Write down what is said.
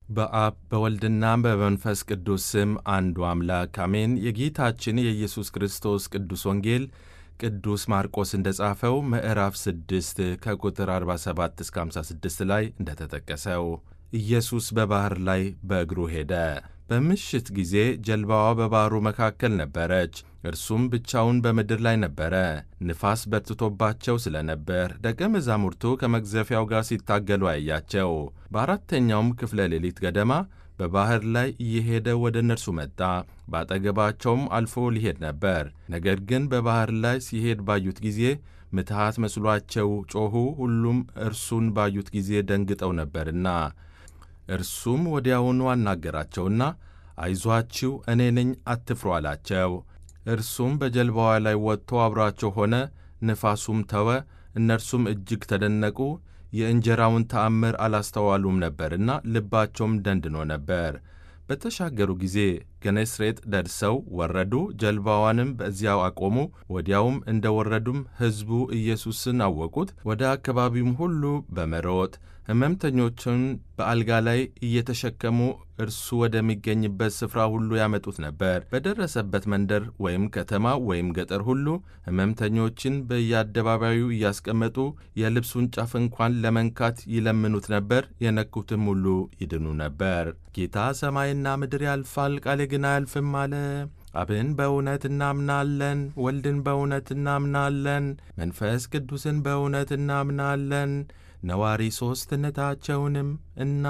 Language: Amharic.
በአብ በወልድና በመንፈስ ቅዱስ ስም አንዱ አምላክ አሜን። የጌታችን የኢየሱስ ክርስቶስ ቅዱስ ወንጌል ቅዱስ ማርቆስ እንደ ጻፈው ምዕራፍ 6 ከቁጥር 47 እስከ 56 ላይ እንደተጠቀሰው ኢየሱስ በባሕር ላይ በእግሩ ሄደ። በምሽት ጊዜ ጀልባዋ በባሕሩ መካከል ነበረች፣ እርሱም ብቻውን በምድር ላይ ነበረ። ንፋስ በርትቶባቸው ስለ ነበር ደቀ መዛሙርቱ ከመግዘፊያው ጋር ሲታገሉ አያቸው። በአራተኛውም ክፍለ ሌሊት ገደማ በባሕር ላይ እየሄደ ወደ እነርሱ መጣ። በአጠገባቸውም አልፎ ሊሄድ ነበር። ነገር ግን በባሕር ላይ ሲሄድ ባዩት ጊዜ ምትሃት መስሏቸው ጮኹ። ሁሉም እርሱን ባዩት ጊዜ ደንግጠው ነበርና እርሱም ወዲያውኑ አናገራቸውና አይዟችሁ፣ እኔ ነኝ፣ አትፍሩ አላቸው። እርሱም በጀልባዋ ላይ ወጥቶ አብሯቸው ሆነ። ንፋሱም ተወ። እነርሱም እጅግ ተደነቁ። የእንጀራውን ተአምር አላስተዋሉም ነበርና ልባቸውም ደንድኖ ነበር። በተሻገሩ ጊዜ ገነስሬጥ ደርሰው ወረዱ። ጀልባዋንም በዚያው አቆሙ። ወዲያውም እንደ ወረዱም ሕዝቡ ኢየሱስን አወቁት። ወደ አካባቢውም ሁሉ በመሮጥ ሕመምተኞችን በአልጋ ላይ እየተሸከሙ እርሱ ወደሚገኝበት ስፍራ ሁሉ ያመጡት ነበር። በደረሰበት መንደር ወይም ከተማ ወይም ገጠር ሁሉ ሕመምተኞችን በየአደባባዩ እያስቀመጡ የልብሱን ጫፍ እንኳን ለመንካት ይለምኑት ነበር። የነኩትም ሁሉ ይድኑ ነበር። ጌታ ሰማይና ምድር ያልፋል፣ ቃሌ ግን አያልፍም አለ። አብን በእውነት እናምናለን፣ ወልድን በእውነት እናምናለን፣ መንፈስ ቅዱስን በእውነት እናምናለን ነዋሪ ሦስትነታቸውንም እና